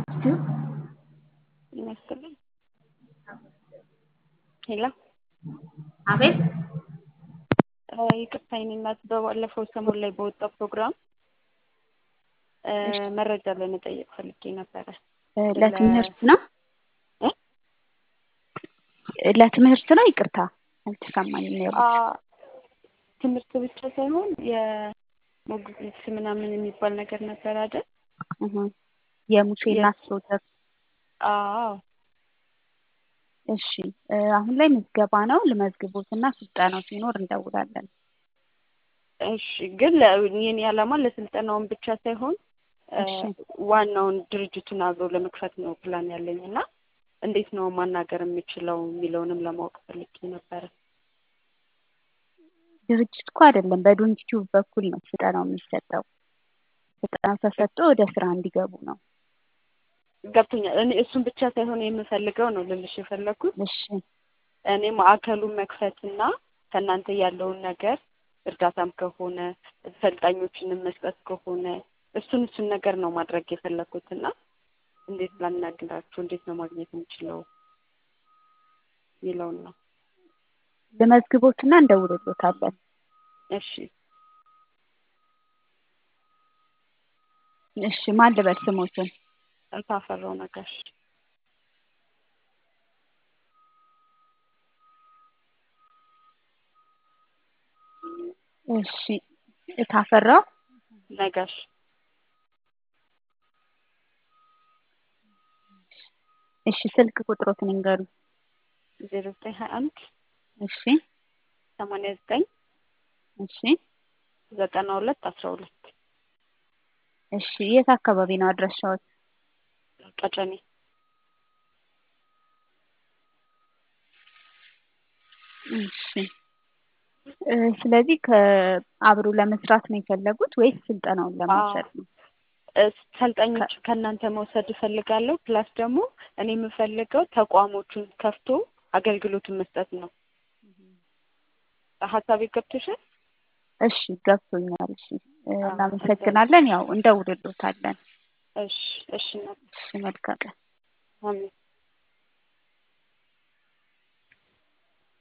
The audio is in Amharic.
ይመስልኝ ሄሎ አቤት ይቅርታ የኔ እናት በባለፈው ሰሞን ላይ በወጣው ፕሮግራም መረጃ ለመጠየቅ ፈልጌ ነበረ። ለትምህርት ነው ለትምህርት ነው። ይቅርታ አልተሰማኝም ነው ያሉት። ትምህርት ብቻ ሳይሆን የሞግዚት ምናምን የሚባል ነገር ነበር አይደል? የሙሴ እናት ፕሮጀክት አዎ እሺ አሁን ላይ ምዝገባ ነው። ልመዝግቦትና ስልጠናው ሲኖር እንደውላለን። እሺ ግን የኔ ዓላማ ለስልጠናውን ብቻ ሳይሆን ዋናውን ድርጅቱን አብሮ ለመክፈት ነው ፕላን ያለኝ እና እንዴት ነው ማናገር የምችለው የሚለውንም ለማወቅ ፈልጌ ነበረ። ድርጅት እኮ አይደለም፣ በዶንኪቲዩብ በኩል ነው ስልጠናው የሚሰጠው። ስልጠናው ተሰጥቶ ወደ ስራ እንዲገቡ ነው። ገብቶኛል። እኔ እሱን ብቻ ሳይሆን የምፈልገው ነው ልልሽ የፈለግኩት እሺ እኔ ማዕከሉን መክፈትና ከእናንተ ያለውን ነገር እርዳታም ከሆነ ሰልጣኞችንም መስጠት ከሆነ እሱን እሱን ነገር ነው ማድረግ የፈለግኩት እና እንዴት ላናግራችሁ እንዴት ነው ማግኘት የምችለው የሚለውን ነው። ልመዝግቦትና እንደውልሎታለን። እሺ እሺ ማን ልበል ስሞትን? ታፈራው ነጋሽ። እሺ ታፈራው ነጋሽ እሺ ስልክ ቁጥሮትን ይንገሩ። ዜሮ ዘጠኝ ሀያ አንድ እሺ ሰማንያ ዘጠኝ እሺ ዘጠና ሁለት አስራ ሁለት እሺ የት አካባቢ ነው አድራሻዎት? ቀጨኔ እሺ ስለዚህ ከአብሮ ለመስራት ነው የፈለጉት ወይስ ስልጠናውን ለመውሰድ ነው? ሰልጣኞች ከእናንተ መውሰድ እፈልጋለሁ። ፕላስ ደግሞ እኔ የምፈልገው ተቋሞቹን ከፍቶ አገልግሎቱን መስጠት ነው። ሀሳቤ ገብቶሻል? እሺ ገብቶኛል። እሺ እናመሰግናለን። ያው እንደውልሎታለን። እሺ እሺ እሺ መልካም ቀን። አሜን